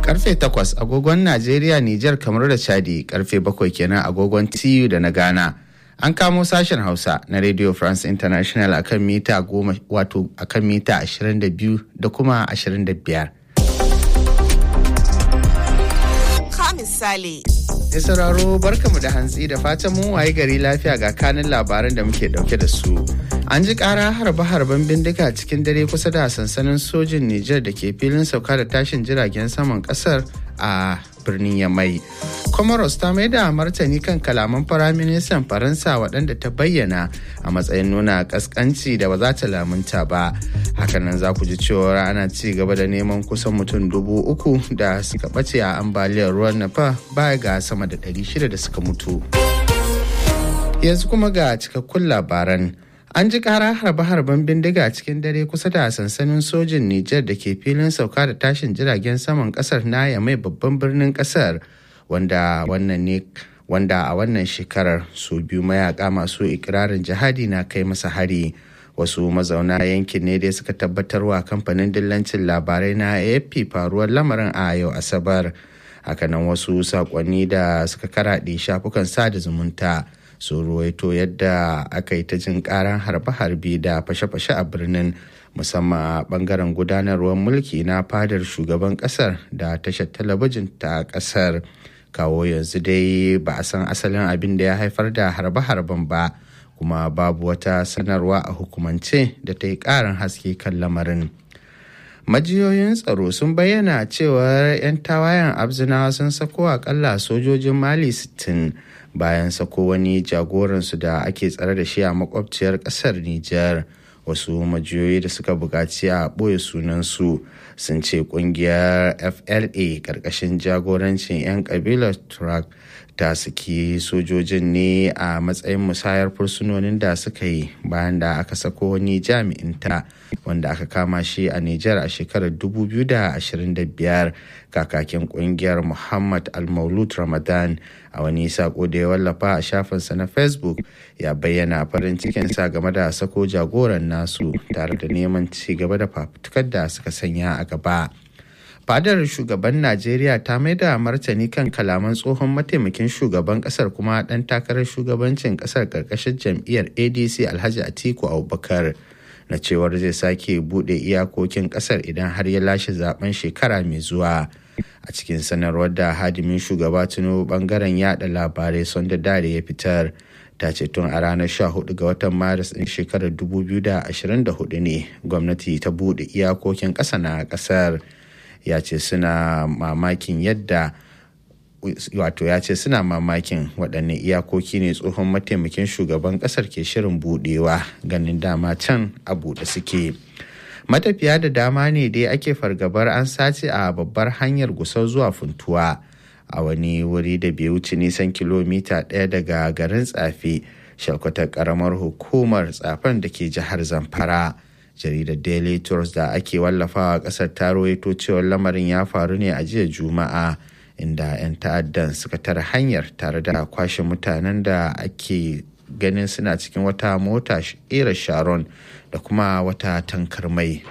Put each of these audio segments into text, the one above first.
karfe 8 agogon Najeriya, Nijar, kamar da Chadi karfe 7 kenan agogon TU da na Ghana. An kamo sashen Hausa na Radio France International akan mita goma wato akan mita 22 da kuma 25. Ka misali. Mai sauraro barkamu da hantsi da fatan mun waye gari lafiya ga kanin labaran da muke dauke da su. An ji kara harbe-harben bindiga cikin dare kusa da sansanin sojin Nijar da ke filin sauka da tashin jiragen saman kasar a birnin Yamai. Comoros ta mai da martani kan kalaman firaministan Faransa waɗanda ta bayyana a matsayin nuna ƙasƙanci da ba za ta lamunta ba. Hakanan za ku ji cewa ana ci gaba da neman kusan mutum dubu uku da suka ɓace a ambaliyar ruwan Nafa baya ga sama da ɗari shida da suka mutu. Yanzu kuma ga cikakkun labaran. An ji kara harbe-harben bindiga cikin dare kusa da sansanin sojin Nijar da ke filin sauka da tashin jiragen saman kasar na mai babban birnin kasar wanda wannan ne wanda a wannan shekarar su biyu mayaka masu ikirarin jihadi na kai masa hari wasu mazauna yankin ne dai suka tabbatarwa kamfanin dillancin labarai na afp faruwar lamarin a yau asabar hakanan wasu sakonni da suka karaɗe shafukan sada zumunta sun ruwaito yadda aka yi ta jin karan harbe-harbe da fashe-fashe a birnin musamman a bangaren gudanarwar mulki na fadar shugaban kasar da tashar talabijin ta kasar kawo yanzu dai ba a san asalin abin da ya haifar da harbe-harben ba kuma babu wata sanarwa a hukumance da ta yi karin haske kan lamarin majiyoyin tsaro sun bayyana cewar 'yan tawayen abzinawa sun sako akalla sojojin mali 60 bayan sako wani jagoransu da ake tsare da shi a makwabciyar kasar Nijar. Wasu majiyoyi da suka buƙaci a ɓoye sunansu sun ce ƙungiyar FLA ƙarƙashin jagorancin 'yan ƙabilar Turak ta saki sojojin ne a matsayin musayar fursunonin da suka yi bayan da aka sako wani jami'in ta wanda aka kama shi a Nijar a shekarar 2025 kakakin kungiyar Muhammad Al-Maulud Ramadan a wani sako da ya wallafa a shafinsa na Facebook ya bayyana farin cikinsa game da sako jagoran nasu tare da neman ci gaba da fafutukar da suka sanya a gaba. fadar shugaban najeriya ta mai da martani kan kalaman tsohon mataimakin shugaban kasar kuma dan takarar shugabancin kasar karkashin jam'iyyar adc alhaji atiku abubakar na cewar zai sake bude iyakokin kasar idan har ya lashe zaben shekara mai zuwa a cikin sanarwar da hadimin shugaba tinubu bangaren yada labarai sonda dare ya fitar ta ce tun a ranar 14 ga watan maris din shekarar 2024 ne gwamnati ta bude iyakokin ƙasa na ƙasar ya ce suna mamakin yadda wato ya ce suna mamakin waɗanne iyakoki ne tsohon mataimakin shugaban ƙasar ke shirin buɗewa ganin dama can a buɗe suke matafiya da dama ne dai ake fargabar an sace a babbar hanyar gusau zuwa funtuwa a wani wuri da bai wuce nisan kilomita ɗaya daga garin tsafe shalkwatar ƙaramar hukumar tsafen da ke jihar zamfara jaridar daily tours da ake wallafawa kasar ta rawaito cewar lamarin ya faru ne a jiya juma'a inda 'yan ta'addan suka tara hanyar tare da kwashe mutanen da ake ganin suna cikin wata mota era sharon da kuma wata tankar mai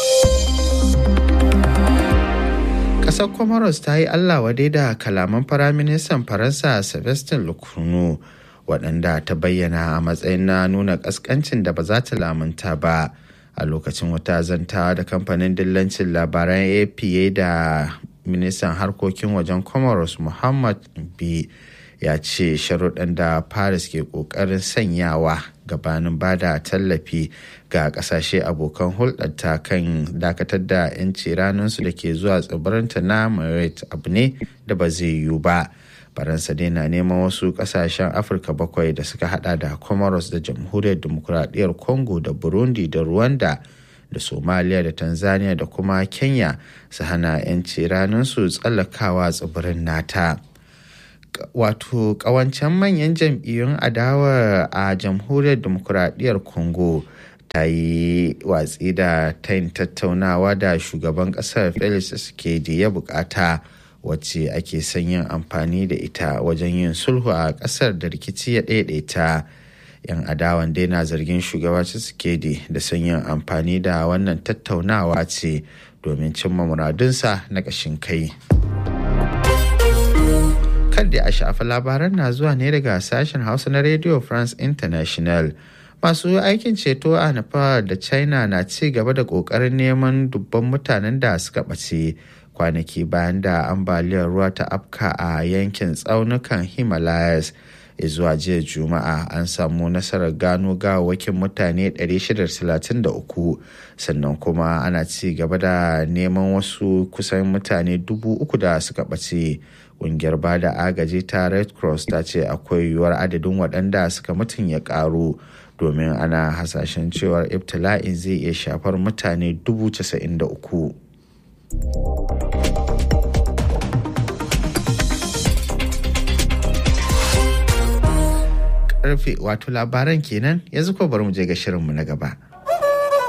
kasar comoros ta yi allah wadai da kalaman firaministan faransa sebastien lecornu waɗanda ta bayyana a matsayin na nuna ƙasƙancin da ba za ta lamunta ba a lokacin wata zanta da kamfanin dillancin labaran apa da ministan harkokin wajen comoros muhammad b ya ce sharuɗan da paris ke ƙoƙarin sanyawa gabanin ba da tallafi ga ƙasashe abokan hulɗarta kan dakatar da 'yanci ranarsu da ke zuwa tsibirinta na mayotte abu ne da ba zai yiwu ba faransa dai na neman wasu kasashen afirka bakwai da suka hada da comoros da jamhuriyar demokuraɗiyyar congo da burundi da rwanda da somalia da tanzania da kuma kenya su hana 'yanci ranarsu tsallakawa tsibirin nata wato kawancen manyan jam'iyyun adawa a jamhuriyar demokuraɗiyyar congo ta yi watsi da tayin tattaunawa da shugaban ƙasar felix tshisekedi ya bukata wacce ake son yin amfani da ita wajen yin sulhu a ƙasar da rikici ya ɗaiɗaita yan adawan dai na zargin shugaba tshisekedi da son yin amfani da wannan tattaunawa ce domin cimma muradunsa na ƙashin kai. kar da a shafa labaran na zuwa ne daga sashen hausa na radio france international masu aikin ceto a nepal da china na ci gaba da kokarin neman dubban mutanen da suka ɓace kwanaki bayan da ambaliyar ruwa ta afka a yankin tsaunukan himalayas zuwa jiya juma'a an samu nasarar gano gawakin mutane 633 sannan kuma ana ci gaba da neman wasu kusan mutane dubu uku da suka ɓace ƙungiyar ba da agaji ta red cross ta ce akwai yiwuwar adadin waɗanda suka mutum ya ƙaru domin ana hasashen cewar ibtila'in zai iya shafar mutane dubu casa'in da uku. karfe wato labaran kenan yanzu ko bari mu je ga shirinmu na gaba.